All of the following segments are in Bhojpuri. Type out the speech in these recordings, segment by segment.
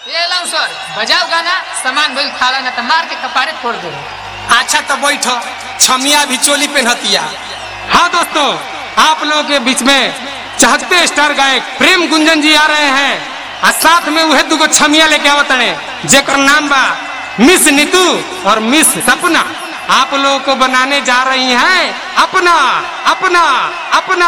ये लाओ सर बजाओ गाना सामान भइल खाला ना तो मार के कपारे फोड़ दे अच्छा तो बैठ छमिया भी चोली पहनतिया हाँ दोस्तों आप लोगों के बीच में चहकते स्टार गायक प्रेम गुंजन जी आ रहे हैं और साथ में वह दुगो छमिया लेके आवत रहे जेकर नाम बा मिस नीतू और मिस सपना आप लोगों को बनाने जा रही हैं अपना अपना अपना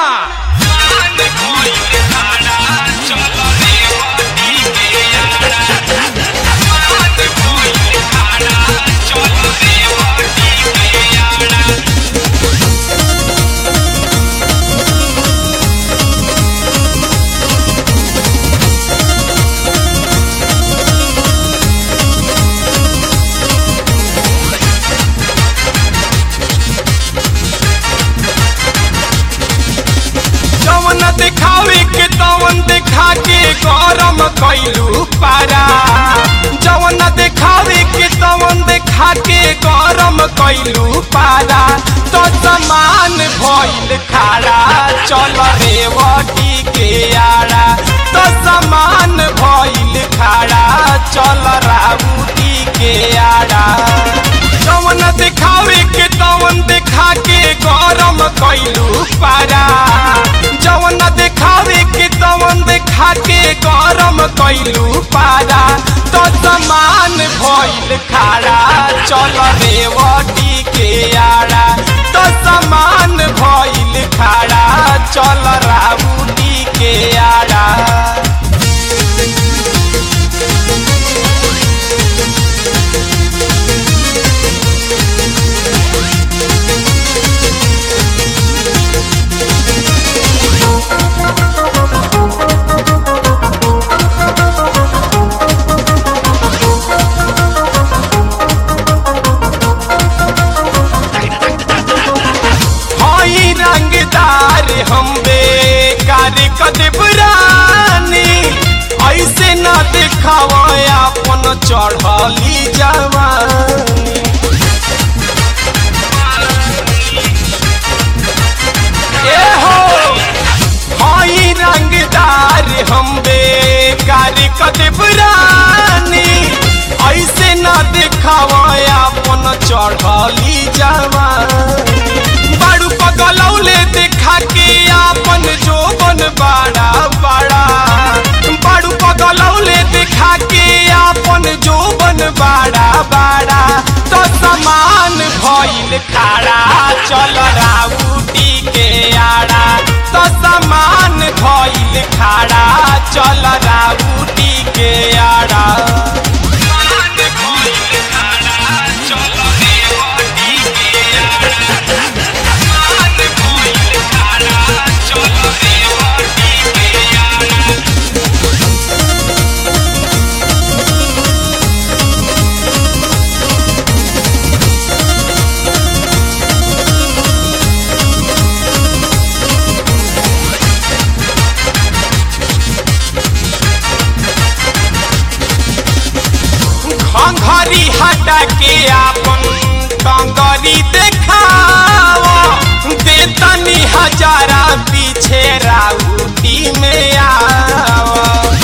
जवन दिखावे के तवन दिखा के गरम कैलू पारा जवन दिखावे के तवन दिखा के गरम कैलू पारा तो समान भइल खाड़ा चल रे वटी के आड़ा तो समान भइल खाड़ा चल राउटी के आड़ा जवन दिखावे के तवन दिखा के गरम कैलू पारा जवन दिखावे के तवन दिखा के गरम कैलू पारा तो समान भइल खाड़ा चल रे वटी के आड़ा तो समान भइल खाड़ा चल राउटी के आड़ा हई रंगदार हम बेकार कदबरानी ऐसे न देखावा अपन चढ़ली जवानी ए हो हई रंगदार हम बेकार कदबरानी ऐसे न देखावा अपन चढ़ली जवानी बाड़ू पगलौले देखा के आपन जोबन बाड़ा बाड़ा बाड़ू पगलौले देखा के आपन जोबन बाड़ा बाड़ा तो समान भइल खाड़ा चल राउटी के आड़ा तो समान भइल खाड़ा चल राउटी के आड़ा घंघरी हटा के आपन टंगरी देखावा देतनी हजारा पीछे राउटी में आवा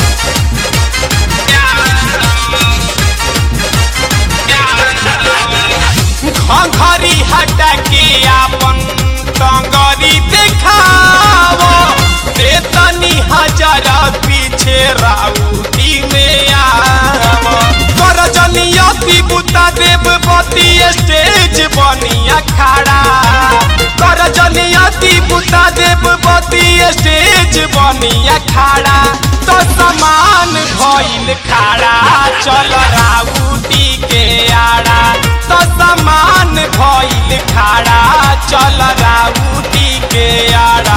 घंघरी हटा के आपन टंगरी देखावा देतनी हजारा पीछे राउटी में आवा कर जनियती बुता देव पति स्टेज बनिया खड़ा कर जनियती बुता देव पति स्टेज बनिया खड़ा तो समान भइल खड़ा चल राउटी के आड़ा तो समान भइल खड़ा चल राउटी के आड़ा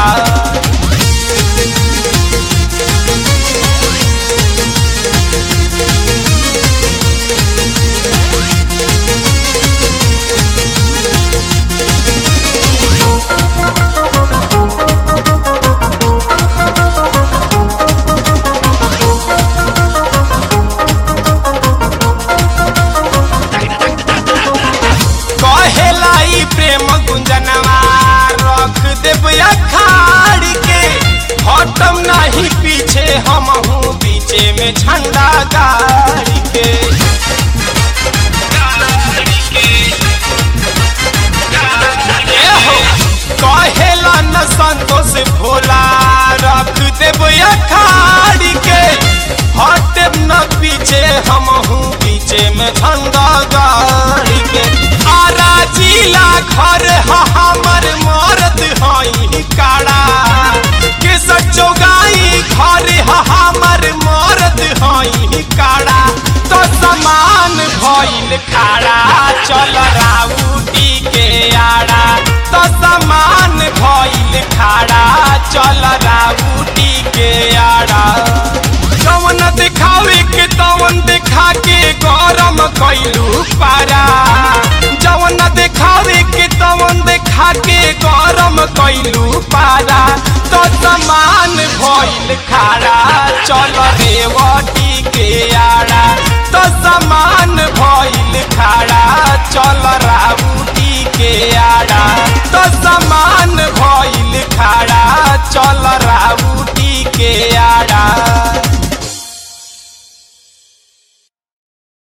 कहेला ई प्रेम गुंजनवा रख देब अखाड़ी गाड़ी के एहो, कहेला न संतोष भोला रख देब अखाड़ी के हटे न पीछे हम हूँ पीछे में झंडा गाड़ी के आरा जिला घर ह हमर मरद हई काड़ा के सचो गाई घर ह हमर मरद हई काड़ा तो समान भइल खाड़ा चल राउटी के आड़ा तो समान भइल खाड़ा चल राउटी के आड़ा जवन दिखावे के तवन दिखा के गरम कैलू पारा जवन दिखावे के तवन दिखा के गरम कैलू पारा तो समान भइल खाड़ा चल रेवटी के आड़ा तो समान भइल खाड़ा चल राउटी के आड़ा तो समान भइल खाड़ा चल राउटी के आड़ा